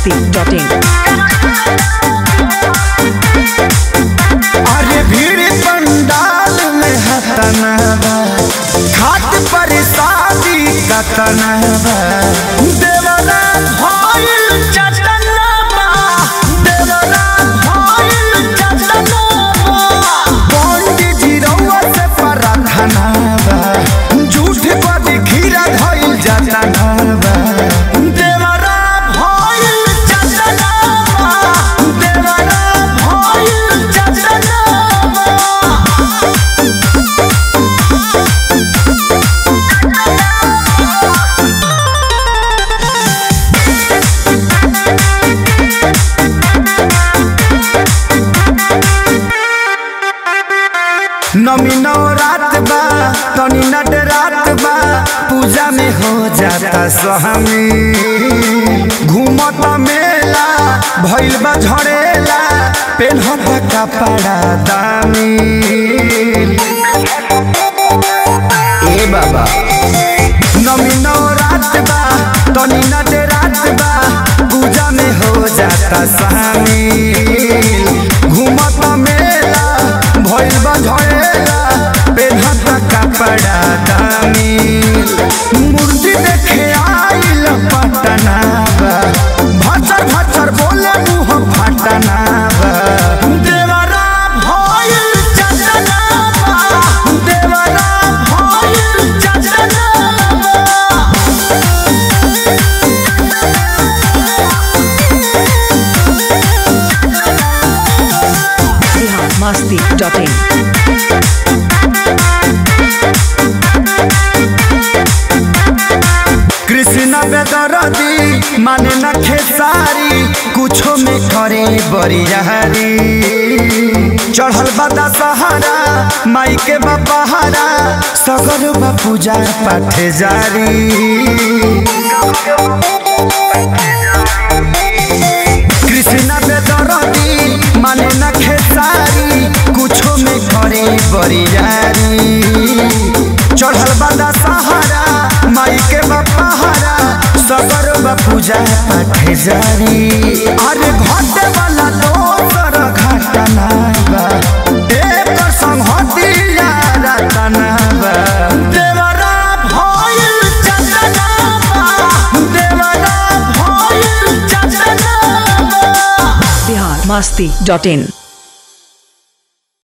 masti.in. अरे भीड़ पंडाल में हतना बा घाट पर शादी कतना बा देवरा भइल चटना बा देवरा भइल चटना बा पंडित जी रउआ से प्रार्थना बा झूठ पर खीरा धइल जातना बा देवरा भइल चटना बा देवरा भइल चटना बा नमी रात बा तनी नट रात बा पूजा में हो जाता स्वामी घूमत मेला भइल बा झड़ेला पेन्हत कपड़ा दामी ए बाबा नमी रात बा तनी नट रात बा पूजा में हो जाता शामिल घूमत मेला भइल बा झड़ेला पेन्हत कपड़ा दामी मूर्ति देखे आइल पटना बा भचर भचर बोले मुँह फटना बा देवरा भइल चटना बा देवरा भइल चटना बा Bihar masti.in. कृष्ण बेदरदी माने न खेसारी कुछो में करे बड़ी रहरी चढ़ल बदा सहारा माई के बपहारा सगर बा पूजा पाठ जारी कृष्ण बेदरदी माने न खेसारी कुछो में करे बड़ी रहरी चढ़ल बदा सहारा माई के बपहारा सगर बा पूजा पाठ जारी अरे घटे वाला दोसर घटना बा एकर संहतिया रतना बा देवरा भइल चटना बा देवरा भइल चटना बा Bihar masti.in.